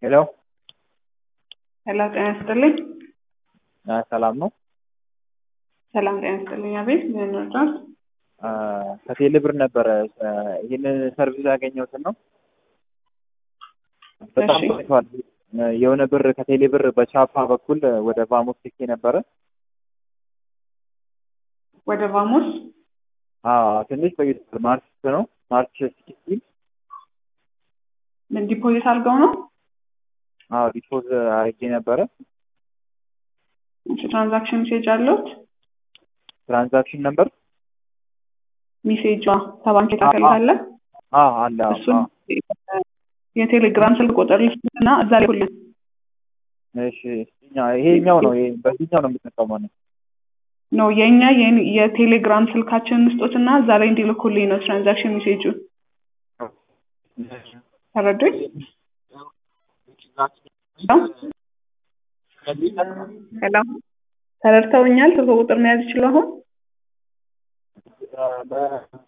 ሄሎ ሄሎ ጤና ይስጥልኝ። አ፣ ሰላም ነው። ሰላም ጤና ይስጥልኝ። አቤት ምን ይወዳል? አ፣ ከቴሌ ብር ነበረ አ፣ ይህንን ሰርቪስ ያገኘሁትን ነው። በጣም እሺ። ቆይቷል። አ፣ የሆነ ብር ከቴሌ ብር በቻፓ በኩል ወደ ቫሞስ ልኬ ነበረ። ወደ ቫሞስ አ፣ ትንሽ ቆይቷል። ማርች ነው ማርች ሲክስቲን ምን ዲፖዚት አድርገው ነው? አዎ ዲፖዝ አድርጌ ነበረ። እሺ፣ ትራንዛክሽን ሜሴጅ አለዎት? ትራንዛክሽን ነበር ሜሴጇ ከባንክ የተላከልህ አለ? አ አለ አዎ፣ እሱን አዎ። የቴሌግራም ስልክ ቁጥር ልስጥና እዛ ላይ ሁሉ እሺ እኛ- ይሄኛው ነው ይሄ በዚህኛው ነው የምጠቀመው ነው። ነው የእኛ የኔ- የቴሌግራም ስልካችንን ስጦትና እዛ ላይ እንዲልኩልኝ ነው ትራንዛክሽን ሜሴጁ። ተረዱኝ? ሄሎ ተረድተውኛል? ስልክ ቁጥር መያዝ ይችሉ አሁን? በ-